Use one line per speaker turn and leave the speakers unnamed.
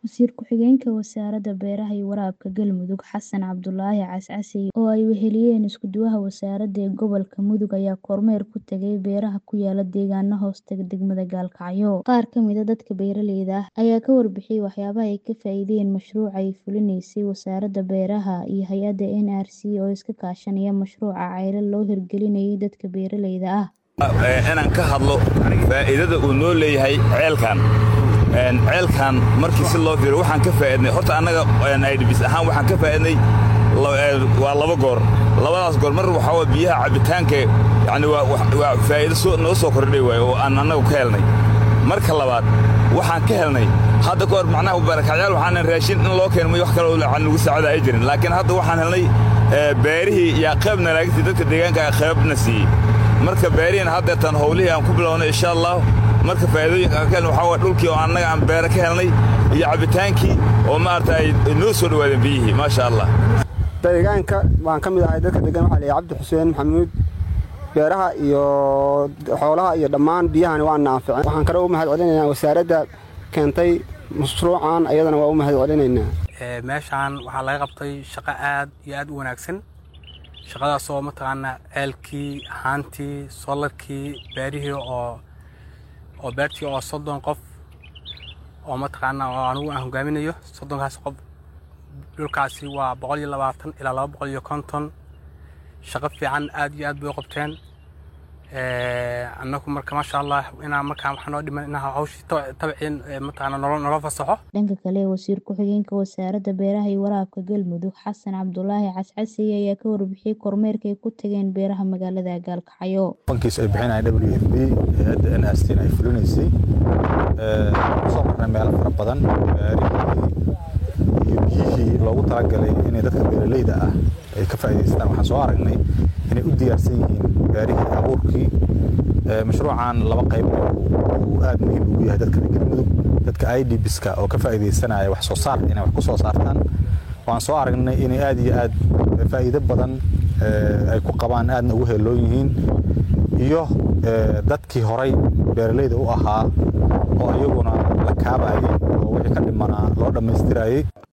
Wasiir ku-xigeenka Wasaaradda Beeraha iyo Waraabka Galmudug Xasan Cabdulaahi Cascase oo ay weheliyeen isku-duwaha wasaaradda ee gobolka Mudug ayaa kormeer ku tagay beeraha ku yaala deegaano hoostaga degmada Gaalkacyo. Qaar ka mid ah dadka beeraleyda ah ayaa ka warbixiyay waxyaabaha ay ka faa'iideen mashruuca ay fulinaysay Wasaaradda Beeraha iyo hay'adda NRC oo iska kaashanaya mashruuca ceelal loo hirgelinayo dadka beeraleyda ah.
inaan ka hadlo faa'iidada uu noo leeyahay ceelkan ceelkan markii si loo fiiriyo waxaan ka faa'iidnay horta annaga idbis ahaan waxaan ka faa'iidnay waa laba goor labadaas goor mar waxaa waa biyaha cabbitaanka yacni waa faa'iido soo noo soo kordhay waaye oo aan annagu ka helnay marka labaad waxaan ka helnay hadda ka hor macnaha barakacyaal waxaanan raashin in loo keeno wax kale oo lagu saacada ay jirin laakiin hadda waxaan helnay beerihii yaa qaybna laagtii dadka deegaanka qaybna siiyey marka beerihiin haddeetan howlihii aan ku bilownay insha allah marka faa'iidooyinka aan ka helnay waxaa waa dhulkii oo annaga aan beere ka helnay iyo cabbitaankii oo maaragta ay noo soo dhowaadeen biyihii maasha allah
deegaanka waan ka mid ahay dadka degan waxaa la cabdi xuseen maxamuud beeraha iyo xoolaha iyo dhammaan biyahani waa naaficeen waxaan kale u mahad celinaynaa wasaaradda keentay mashruucan ayadana waa u mahad celinaynaa
meeshaan waxaa laga qabtay shaqo aad iyo aad u wanaagsan shaqadaasoo mataqaanaa ceelkii haantii solarkii beerihii oo oo beertii oo soddon qof oo mataqaanaa oo anigu aan hogaaminayo soddonkaas qof dhulkaasi waa boqol iyo labaatan ilaa laba boqol iyo konton shaqo fiican aad iyo aad bay u qabteen annagu marka maasha allah inaa markaa waxaa noo dhiman inaa hawshii tabciin mataqaanaa nolo nolo fasaxo
dhanka kale wasiir ku-xigeenka wasaaradda beeraha iyo waraabka galmudug xasan cabdulaahi cascase ayaa ka warbixiyey kormeerka ay ku tageen beeraha magaalada gaalkacyo
bankiis ay bixinayaan w f b hay'adda n r c ay fulinaysay kusoo marnay meelo fara badan beerihii iyo biyihii loogu talagalay inay dadka beeraleyda ah ay ka faa'iidaystaan waxaan soo aragnay inay u diyaarsan yihiin beerihii abuurkii mashruucan laba qayb uu aad muhiim ugu yahay dadka galmudug dadka idbiska oo ka faa'iidaysanaya wax soo saar inay wax ku soo saartaan waan soo aragnay inay aad iyo aad faa'iido badan ay ku qabaan aadna ugu heeloon yihiin iyo dadkii horay beeraleyda u ahaa oo iyaguna la kaabayay oo wixii ka dhimanaa loo dhammaystirayay